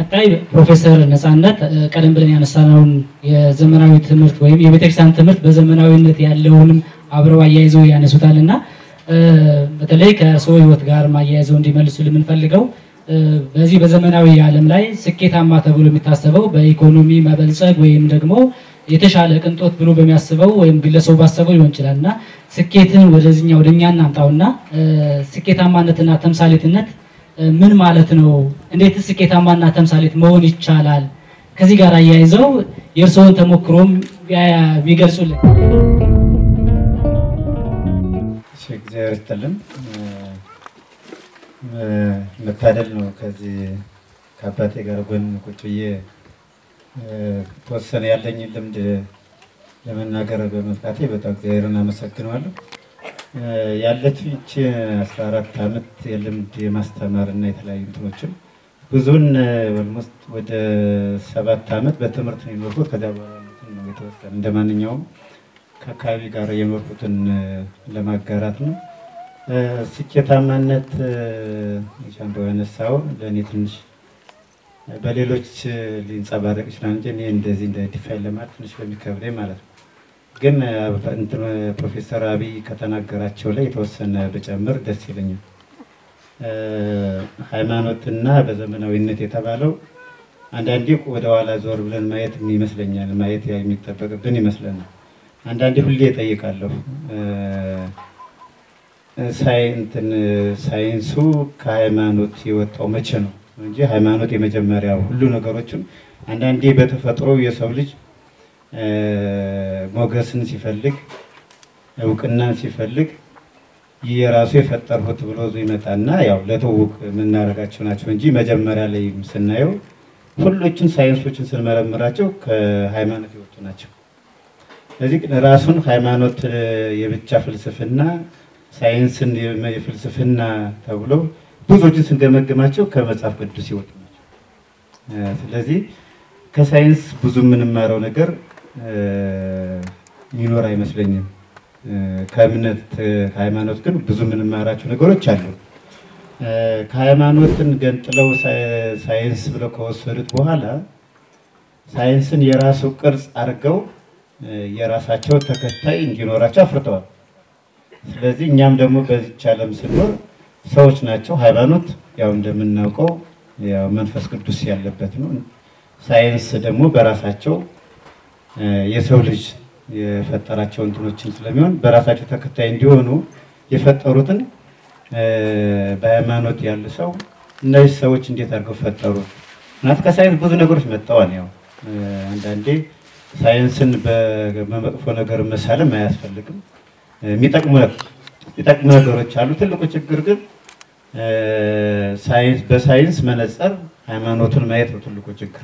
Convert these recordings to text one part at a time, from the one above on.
ቀጣይ ፕሮፌሰር ነፃነት ቀደም ብለን ያነሳነውን የዘመናዊ ትምህርት ወይም የቤተክርስቲያን ትምህርት በዘመናዊነት ያለውንም አብረው አያይዘው ያነሱታል እና በተለይ ከሰው ሕይወት ጋር ማያይዘው እንዲመልሱ የምንፈልገው በዚህ በዘመናዊ ዓለም ላይ ስኬታማ ተብሎ የሚታሰበው በኢኮኖሚ መበልጸግ ወይም ደግሞ የተሻለ ቅንጦት ብሎ በሚያስበው ወይም ግለሰቡ ባሰበው ሊሆን ይችላል እና ስኬትን ወደዚህኛ ወደኛ እናምጣውና ስኬታማነትና ተምሳሌትነት ምን ማለት ነው? እንዴት ስኬታማና ተምሳሌት መሆን ይቻላል? ከዚህ ጋር አያይዘው የእርስዎን ተሞክሮም ቢገልጹልን። እግዚአብሔር ይስጥልን። መታደል ነው ከዚህ ከአባቴ ጋር ጎን ቁጭ ብዬ ተወሰነ ያለኝን ልምድ ለመናገር በመብቃቴ በጣም እግዚአብሔርን አመሰግነዋለሁ። ያለችው ይቺ አስራ አራት ዓመት የልምድ የማስተማር እና የተለያዩ እንትኖችን ብዙን ኦልሞስት ወደ ሰባት ዓመት በትምህርት ነው የኖርኩት። ከዚያ በኋላ ያሉትን ነው የተወሰነ እንደ ማንኛውም ከአካባቢ ጋር የኖርኩትን ለማጋራት ነው። ስኬታማነት ሻንዶ ያነሳው ለእኔ ትንሽ በሌሎች ሊንጸባረቅ ይችላል እንጂ እኔ እንደዚህ እንደ ዲፋይን ለማለት ትንሽ በሚከብደኝ ማለት ነው። ግን ፕሮፌሰር አብይ ከተናገራቸው ላይ የተወሰነ ብጨምር ደስ ይለኛል። ሃይማኖትና በዘመናዊነት የተባለው አንዳንዴ ወደ ኋላ ዞር ብለን ማየት ይመስለኛል ማየት የሚጠበቅብን ይመስለናል። አንዳንዴ ሁሌ እጠይቃለሁ ሳይንትን ሳይንሱ ከሃይማኖት የወጣው መቼ ነው እንጂ ሃይማኖት የመጀመሪያው ሁሉ ነገሮችን አንዳንዴ በተፈጥሮ የሰው ልጅ ሞገስን ሲፈልግ እውቅናን ሲፈልግ የራሱ የፈጠርሁት ብሎ ይመጣና ያው ለትውውቅ የምናደርጋቸው ናቸው እንጂ መጀመሪያ ላይ ስናየው ሁሎችን ሳይንሶችን ስንመረምራቸው ከሃይማኖት የወጡ ናቸው። ስለዚህ ራሱን ሃይማኖት የብቻ ፍልስፍና ሳይንስን የፍልስፍና ተብሎ ብዙዎችን ስንገመግማቸው ከመጽሐፍ ቅዱስ ይወጡ ናቸው። ስለዚህ ከሳይንስ ብዙ የምንማረው ነገር ይኖር አይመስለኝም። ከእምነት ከሃይማኖት ግን ብዙ የምንማራቸው ነገሮች አሉ። ከሃይማኖትን ገንጥለው ሳይንስ ብለው ከወሰዱት በኋላ ሳይንስን የራሱ ቅርጽ አድርገው የራሳቸው ተከታይ እንዲኖራቸው አፍርተዋል። ስለዚህ እኛም ደግሞ በዚች ዓለም ስንኖር ሰዎች ናቸው። ሃይማኖት ያው እንደምናውቀው ያው መንፈስ ቅዱስ ያለበት ነው። ሳይንስ ደግሞ በራሳቸው የሰው ልጅ የፈጠራቸው እንትኖችን ስለሚሆን በራሳቸው ተከታይ እንዲሆኑ የፈጠሩትን በሃይማኖት ያሉ ሰው እነዚህ ሰዎች እንዴት አድርገው ፈጠሩ? ምክንያት ከሳይንስ ብዙ ነገሮች መጥተዋል። ያው አንዳንዴ ሳይንስን በመጥፎ ነገር መሳለም አያስፈልግም። የሚጠቅሙ የሚጠቅሙ ነገሮች አሉ። ትልቁ ችግር ግን ሳይንስ በሳይንስ መነጽር ሃይማኖቱን ማየት ነው ትልቁ ችግር።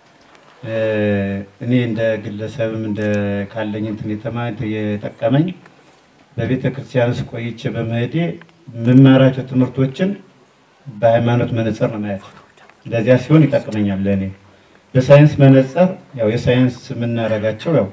እኔ እንደ ግለሰብም እንደ ካለኝ እንትን የተማ የጠቀመኝ በቤተ ክርስቲያን ውስጥ ቆይቼ በመሄዴ የምማራቸው ትምህርቶችን በሃይማኖት መነጽር ነው ማየት። እንደዚያ ሲሆን ይጠቅመኛል ለእኔ። በሳይንስ መነጽር ያው የሳይንስ የምናደርጋቸው ያው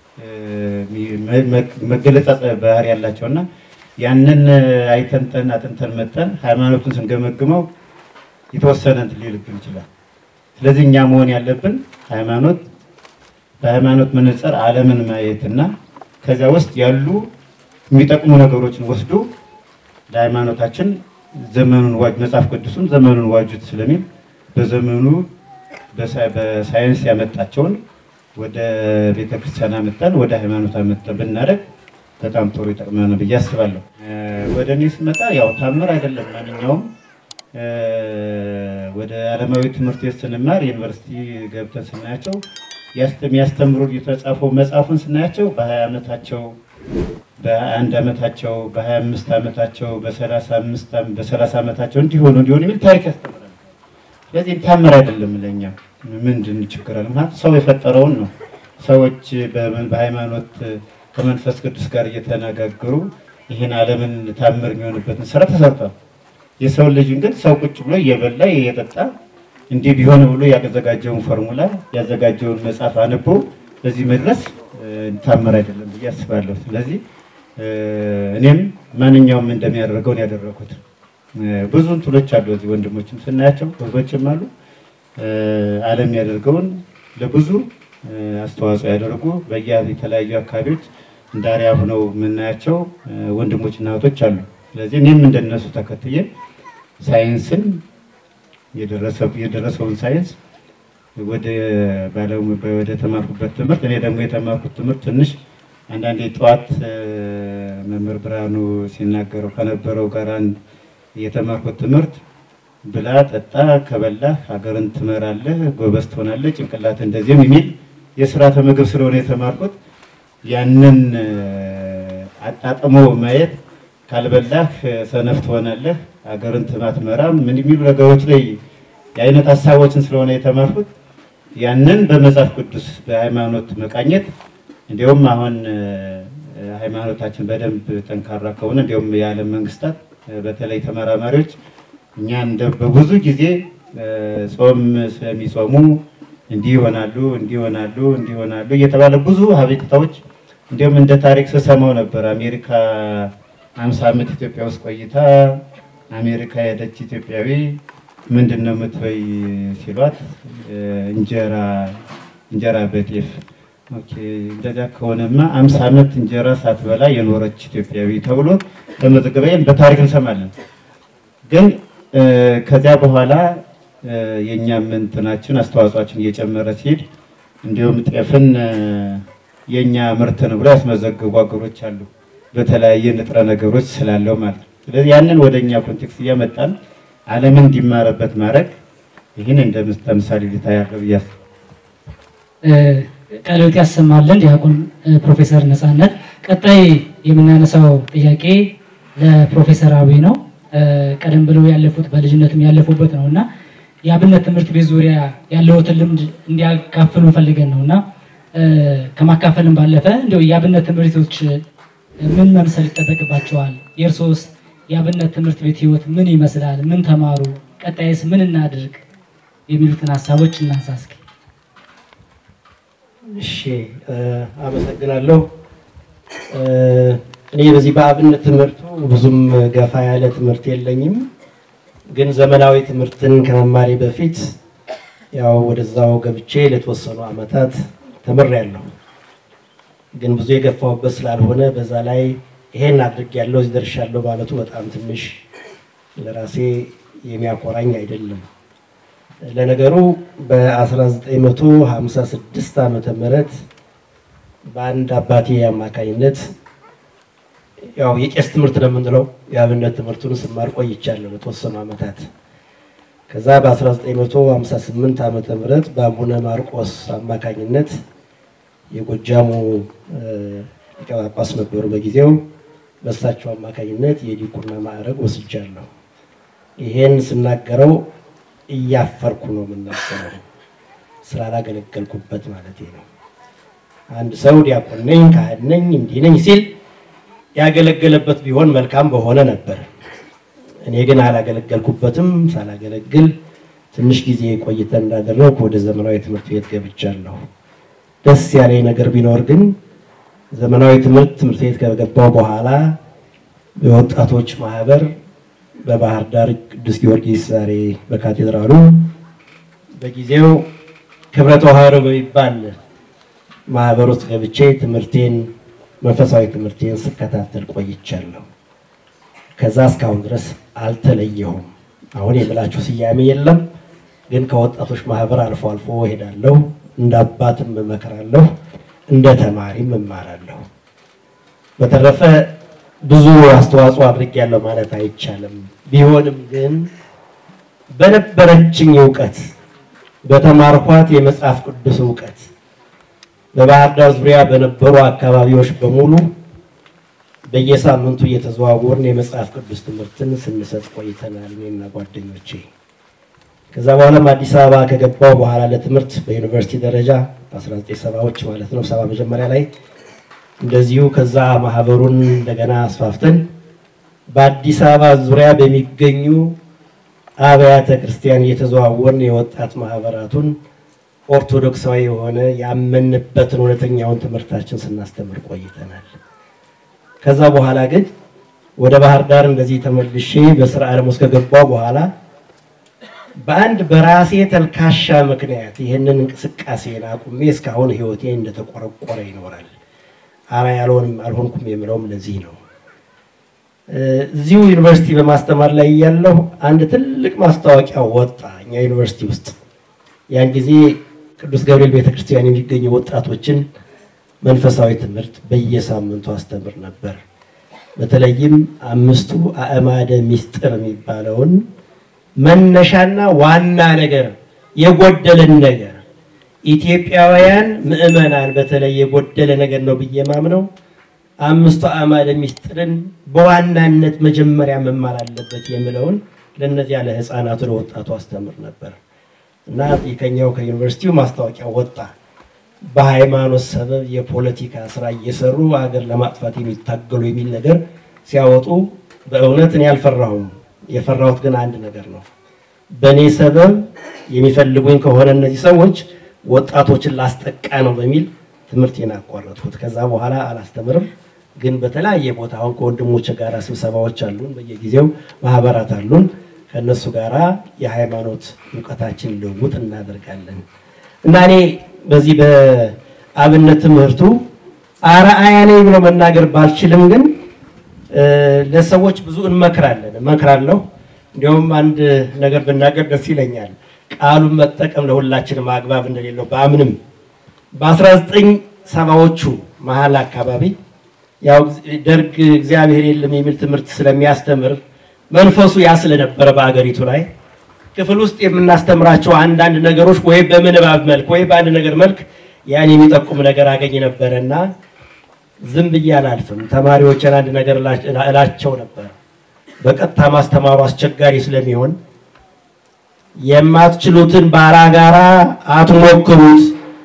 መገለጫ ባህሪ ያላቸው እና ያንን አይተንተን አጥንተን መጠን ሃይማኖቱን ስንገመግመው የተወሰነ እንትን ሊልብን ይችላል። ስለዚህ እኛ መሆን ያለብን ሃይማኖት በሃይማኖት መነጽር ዓለምን ማየትና ከዚያ ውስጥ ያሉ የሚጠቅሙ ነገሮችን ወስዶ ለሃይማኖታችን ዘመኑን ዋጅ መጽሐፍ ቅዱስም ዘመኑን ዋጁት ስለሚል በዘመኑ በሳይንስ ያመጣቸውን ወደ ቤተክርስቲያን አመጣን ወደ ሃይማኖት አመጣን ብናደርግ በጣም ጥሩ ይጠቅመናል ብዬ አስባለሁ። ወደ እኔ ስመጣ ያው ታምር አይደለም ማንኛውም ወደ ዓለማዊ ትምህርት ቤት ስንማር ዩኒቨርሲቲ ገብተን ስናያቸው የሚያስተምሩ የተጻፈው መጽሐፉን ስናያቸው በሀያ ዓመታቸው በአንድ ዓመታቸው በሀያ አምስት ዓመታቸው በሰላሳ አምስት በሰላሳ ዓመታቸው እንዲሆኑ እንዲሆኑ የሚል ታሪክ ያስተምራል። ስለዚህ ታምር አይደለም ለእኛ ምንድን ችግር አለ? ማለት ሰው የፈጠረውን ነው። ሰዎች በሃይማኖት ከመንፈስ ቅዱስ ጋር እየተነጋገሩ ይህን ዓለምን ታምር የሚሆንበትን ስራ ተሰርቷል። የሰው ልጅን ግን ሰው ቁጭ ብሎ እየበላ እየጠጣ እንዲህ ቢሆን ብሎ ያዘጋጀውን ፎርሙላ ያዘጋጀውን መጽሐፍ አንቦ በዚህ መድረስ ታምር አይደለም ብዬ አስባለሁ። ስለዚህ እኔም ማንኛውም እንደሚያደርገውን ያደረኩት ብዙ እንትኖች አሉ። እዚህ ወንድሞችም ስናያቸው ህዝቦችም አሉ። ዓለም ያደርገውን ለብዙ አስተዋጽኦ ያደርጉ በየ የተለያዩ አካባቢዎች እንደ አርአያ ሆነው የምናያቸው ወንድሞችና እህቶች አሉ። ስለዚህ እኔም እንደነሱ ተከትዬ ሳይንስን የደረሰውን ሳይንስ ወደ ወደ ተማርኩበት ትምህርት እኔ ደግሞ የተማርኩት ትምህርት ትንሽ አንዳንዴ ጠዋት መምህር ብርሃኑ ሲናገረው ከነበረው ጋር አንድ የተማርኩት ትምህርት ብላ ጠጣ፣ ከበላህ ሀገርን ትመራለህ፣ ጎበዝ ትሆናለህ፣ ጭንቅላት እንደዚህም የሚል የስርዓተ ምግብ ስለሆነ የተማርኩት ያንን አጣጥሞ ማየት ካልበላህ ሰነፍ ትሆናለህ፣ ሀገርን ትማትመራም ምን የሚሉ ነገሮች ላይ የአይነት ሀሳቦችን ስለሆነ የተማርኩት ያንን በመጽሐፍ ቅዱስ በሃይማኖት መቃኘት እንዲሁም አሁን ሃይማኖታችን በደንብ ጠንካራ ከሆነ እንዲሁም የዓለም መንግስታት በተለይ ተመራማሪዎች እኛ እንደ በብዙ ጊዜ ጾም ስለሚጾሙ እንዲህ ይሆናሉ እንዲህ ይሆናሉ እንዲህ ይሆናሉ እየተባለ ብዙ አቤቱታዎች እንዲሁም እንደ ታሪክ ስሰማው ነበር። አሜሪካ አምሳ ዓመት ኢትዮጵያ ውስጥ ቆይታ አሜሪካ የሄደች ኢትዮጵያዊ ምንድን ነው የምትበይ ሲሏት እንጀራ እንጀራ በጤፍ ኦኬ፣ እንደዚያ ከሆነማ አምሳ ዓመት እንጀራ ሳትበላ የኖረች ኢትዮጵያዊ ተብሎ በመዘገበይን በታሪክ እንሰማለን። ግን ከዚያ በኋላ የእኛም እንትናችን አስተዋጽኦችን እየጨመረ ሲሄድ እንዲሁም ጤፍን የእኛ ምርት ነው ብሎ ያስመዘገቡ ሀገሮች አሉ፣ በተለያየ ንጥረ ነገሮች ስላለው ማለት ነው። ስለዚህ ያንን ወደ እኛ ኮንቴክስት እያመጣን ዓለምን እንዲማረበት ማድረግ ይህን እንደ ተምሳሌ ሊታ ያለው ብያስ ቃልዎት ያሰማልን ዲያቆን ፕሮፌሰር ነፃነት። ቀጣይ የምናነሳው ጥያቄ ለፕሮፌሰር አብይ ነው። ቀደም ብለው ያለፉት በልጅነትም ያለፉበት ነው እና የአብነት ትምህርት ቤት ዙሪያ ያለውትን ልምድ እንዲያካፍሉ ፈልገን ነው እና ከማካፈልም ባለፈ እንዲያው የአብነት ትምህርት ቤቶች ምን መምሰል ይጠበቅባቸዋል? የእርሶስ የአብነት ትምህርት ቤት ህይወት ምን ይመስላል? ምን ተማሩ? ቀጣይስ ምን እናድርግ? የሚሉትን ሀሳቦች እናንሳ እስኪ። እሺ አመሰግናለሁ። እኔ በዚህ በአብነት ትምህርቱ ብዙም ገፋ ያለ ትምህርት የለኝም፣ ግን ዘመናዊ ትምህርትን ከመማሬ በፊት ያው ወደዛው ገብቼ ለተወሰኑ ዓመታት ተምሬያለሁ። ግን ብዙ የገፋሁበት ስላልሆነ በዛ ላይ ይሄን አድርጌያለሁ እዚህ ደርሻለሁ ማለቱ በጣም ትንሽ ለራሴ የሚያኮራኝ አይደለም። ለነገሩ በ1956 ዓመተ ምህረት በአንድ አባቴ አማካኝነት ያው የቄስ ትምህርት ነው የምንለው የአብነት ትምህርቱን ስማር ቆይቻለሁ ለተወሰኑ ዓመታት። ከዛ በ1958 ዓመተ ምህረት በአቡነ ማርቆስ አማካኝነት የጎጃሙ ሊቀ ጳጳስ ነበሩ በጊዜው። በእሳቸው አማካኝነት የዲቁና ማዕረግ ወስጃለሁ። ይሄን ስናገረው እያፈርኩ ነው የምናገረው፣ ስላላገለገልኩበት ማለት ነው። አንድ ሰው ዲያቆን ነኝ ካህን ነኝ እንዲህ ነኝ ሲል ያገለገለበት ቢሆን መልካም በሆነ ነበር። እኔ ግን አላገለገልኩበትም። ሳላገለግል ትንሽ ጊዜ ቆይተን እንዳደረግኩ ወደ ዘመናዊ ትምህርት ቤት ገብቻለሁ። ደስ ያለኝ ነገር ቢኖር ግን ዘመናዊ ትምህርት ትምህርት ቤት ከገባው በኋላ የወጣቶች ማህበር በባህር ዳር ቅዱስ ጊዮርጊስ ዛሬ በካቴድራሉ በጊዜው ክብረ ተዋህዶ በሚባል ማህበር ውስጥ ገብቼ ትምህርቴን መንፈሳዊ ትምህርቴን ስከታተል ቆይቻለሁ። ከዛ እስካሁን ድረስ አልተለየሁም። አሁን የምላችሁ ስያሜ የለም፣ ግን ከወጣቶች ማህበር አልፎ አልፎ እሄዳለሁ። እንደ አባትም እመክራለሁ፣ እንደ ተማሪም እማራለሁ። በተረፈ ብዙ አስተዋጽኦ አድርጌያለሁ ማለት አይቻልም። ቢሆንም ግን በነበረችኝ እውቀት በተማርኳት የመጽሐፍ ቅዱስ እውቀት በባህር ዳር ዙሪያ በነበሩ አካባቢዎች በሙሉ በየሳምንቱ እየተዘዋወርን የመጽሐፍ ቅዱስ ትምህርትን ስንሰጥ ቆይተናል፣ እኔና ጓደኞቼ። ከዛ በኋላም አዲስ አበባ ከገባው በኋላ ለትምህርት በዩኒቨርሲቲ ደረጃ በ1970ዎች ማለት ነው ሰባ መጀመሪያ ላይ እንደዚሁ ከዛ ማህበሩን እንደገና አስፋፍተን በአዲስ አበባ ዙሪያ በሚገኙ አብያተ ክርስቲያን እየተዘዋወርን የወጣት ማህበራቱን ኦርቶዶክሳዊ የሆነ ያመንበትን እውነተኛውን ትምህርታችን ስናስተምር ቆይተናል። ከዛ በኋላ ግን ወደ ባህር ዳር እንደዚህ ተመልሼ በስራ ዓለም ውስጥ ከገባው በኋላ በአንድ በራሴ ተልካሻ ምክንያት ይህንን እንቅስቃሴን አቁሜ እስካሁን ህይወቴ እንደተቆረቆረ ይኖራል። አራ ያልሆንም አልሆንኩም የምለውም ለዚህ ነው። እዚሁ ዩኒቨርሲቲ በማስተማር ላይ እያለሁ አንድ ትልቅ ማስታወቂያ ወጣ እኛ ዩኒቨርሲቲ ውስጥ። ያን ጊዜ ቅዱስ ገብርኤል ቤተክርስቲያን የሚገኙ ወጣቶችን መንፈሳዊ ትምህርት በየሳምንቱ አስተምር ነበር። በተለይም አምስቱ አእማደ ሚስጥር የሚባለውን መነሻና ዋና ነገር የጎደለን ነገር ኢትዮጵያውያን ምዕመናን በተለይ የጎደለ ነገር ነው ብዬ ማምነው አምስቱ አእማደ ሚስጥርን በዋናነት መጀመሪያ መማር አለበት የምለውን ለእነዚያ ለህፃናቱ ለወጣቱ አስተምር ነበር እና ከኛው ከዩኒቨርሲቲው ማስታወቂያ ወጣ። በሃይማኖት ሰበብ የፖለቲካ ስራ እየሰሩ ሀገር ለማጥፋት የሚታገሉ የሚል ነገር ሲያወጡ በእውነት እኔ አልፈራሁም። የፈራሁት ግን አንድ ነገር ነው። በእኔ ሰበብ የሚፈልጉኝ ከሆነ እነዚህ ሰዎች ወጣቶችን ላስጠቃ ነው በሚል ትምህርቴን አቋረጥኩት። ከዛ በኋላ አላስተምርም። ግን በተለያየ ቦታ አሁን ከወንድሞች ጋር ስብሰባዎች አሉን፣ በየጊዜው ማህበራት አሉን። ከእነሱ ጋራ የሃይማኖት እውቀታችን ልውውጥ እናደርጋለን እና እኔ በዚህ በአብነት ትምህርቱ አርአያ ነኝ ብሎ መናገር ባልችልም ግን ለሰዎች ብዙ እንመክራለን እመክራለሁ። እንዲያውም አንድ ነገር ብናገር ደስ ይለኛል። ቃሉን መጠቀም ለሁላችንም አግባብ እንደሌለው በአምንም በ19 ሰባዎቹ መሀል አካባቢ ያው ደርግ እግዚአብሔር የለም የሚል ትምህርት ስለሚያስተምር መንፈሱ ያ ስለነበረ በአገሪቱ ላይ ክፍል ውስጥ የምናስተምራቸው አንዳንድ ነገሮች ወይ በምንባብ መልክ ወይ በአንድ ነገር መልክ ያን የሚጠቁም ነገር አገኝ ነበረ እና ዝም ብዬ አላልፍም። ተማሪዎችን አንድ ነገር እላቸው ነበር። በቀጥታ ማስተማሩ አስቸጋሪ ስለሚሆን የማትችሉትን ባላጋራ አትሞክሩት፣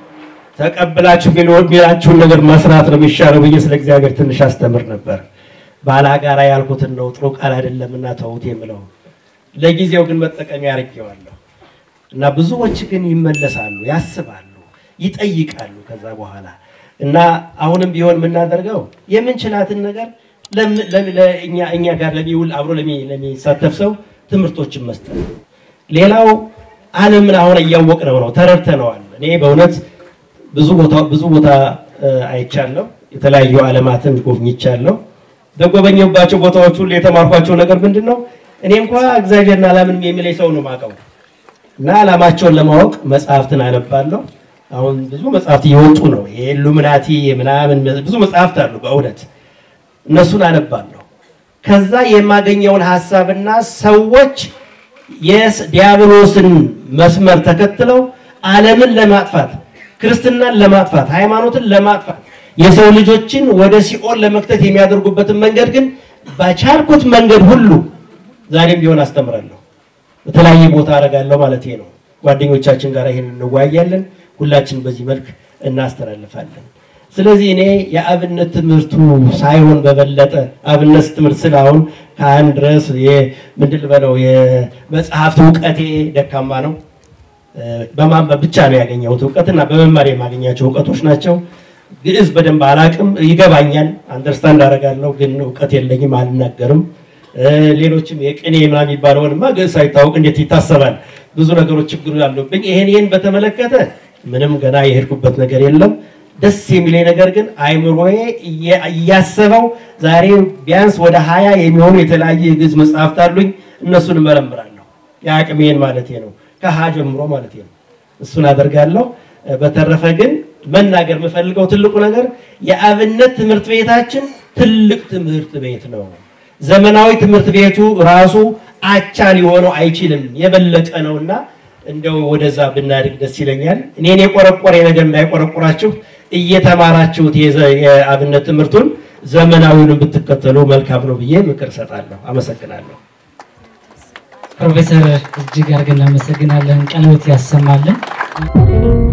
ተቀብላችሁ የሚላችሁን ነገር መስራት ነው የሚሻለው ብዬ ስለ እግዚአብሔር ትንሽ አስተምር ነበር። ባላጋራ ያልኩትን ነው ጥሩ ቃል አይደለምና ተውት የምለው ለጊዜው ግን መጠቀሚያ አድርጌዋለሁ እና ብዙዎች ግን ይመለሳሉ፣ ያስባሉ፣ ይጠይቃሉ ከዛ በኋላ እና አሁንም ቢሆን የምናደርገው የምንችላትን ነገር እኛ ጋር ለሚውል አብሮ ለሚሳተፍ ሰው ትምህርቶችን መስጠት። ሌላው ዓለምን አሁን እያወቅነው ነው፣ ተረድተነዋል። እኔ በእውነት ብዙ ቦታ ብዙ ቦታ አይቻለሁ፣ የተለያዩ ዓለማትን ጎብኝቻለሁ። በጎበኘባቸው ቦታዎች ሁሉ የተማርኳቸው ነገር ምንድን ነው? እኔ እንኳ እግዚአብሔርን አላምንም የሚለኝ ሰው ነው የማውቀው እና ዓላማቸውን ለማወቅ መጽሐፍትን አነባለሁ። አሁን ብዙ መጽሐፍት እየወጡ ነው። የኢሉሚናቲ ምናምን ብዙ መጽሐፍት አሉ። በእውነት እነሱን አነባለሁ። ከዛ የማገኘውን ሀሳብና ሰዎች የዲያብሎስን መስመር ተከትለው ዓለምን ለማጥፋት ክርስትናን ለማጥፋት ሃይማኖትን ለማጥፋት የሰው ልጆችን ወደ ሲኦል ለመክተት የሚያደርጉበትን መንገድ ግን በቻልኩት መንገድ ሁሉ ዛሬም ቢሆን አስተምራለሁ። በተለያየ ቦታ አደርጋለሁ ማለት ነው። ጓደኞቻችን ጋር ይሄን እንወያያለን። ሁላችን በዚህ መልክ እናስተላልፋለን። ስለዚህ እኔ የአብነት ትምህርቱ ሳይሆን በበለጠ አብነት ትምህርት ስለ አሁን ከአንድ ድረስ ምንድን ልበለው የመጽሐፍት እውቀቴ ደካማ ነው። በማንበብ ብቻ ነው ያገኘሁት እውቀትና በመማር የማገኛቸው እውቀቶች ናቸው። ግዕዝ በደንብ አላቅም፣ ይገባኛል፣ አንደርስታንድ አደርጋለሁ፣ ግን እውቀት የለኝም፣ አልናገርም። ሌሎችም የቅኔ ምናምን የሚባለውንማ ግዕዝ ሳይታወቅ እንዴት ይታሰባል? ብዙ ነገሮች ችግሩ ያሉብኝ። ይሄን ይሄን በተመለከተ ምንም ገና የሄድኩበት ነገር የለም። ደስ የሚለኝ ነገር ግን አይምሮዬ እያሰበው ዛሬ ቢያንስ ወደ ሀያ የሚሆኑ የተለያየ የግዕዝ መጽሐፍት አሉኝ። እነሱን እመረምራለሁ። የአቅሜን ማለት ነው፣ ከሀ ጀምሮ ማለት ነው። እሱን አደርጋለሁ። በተረፈ ግን መናገር የምፈልገው ትልቁ ነገር የአብነት ትምህርት ቤታችን ትልቅ ትምህርት ቤት ነው። ዘመናዊ ትምህርት ቤቱ ራሱ አቻ ሊሆነው አይችልም፣ የበለጠ ነውና እንደው ወደዛ ብናድግ ደስ ይለኛል። እኔን የቆረቆረ ነገር እንዳይቆረቆራችሁ እየተማራችሁት የአብነት ትምህርቱን ዘመናዊውን ብትከተሉ መልካም ነው ብዬ ምክር እሰጣለሁ። አመሰግናለሁ። ፕሮፌሰር እጅግ አድርገን እናመሰግናለን። ቀለበት ያሰማልን።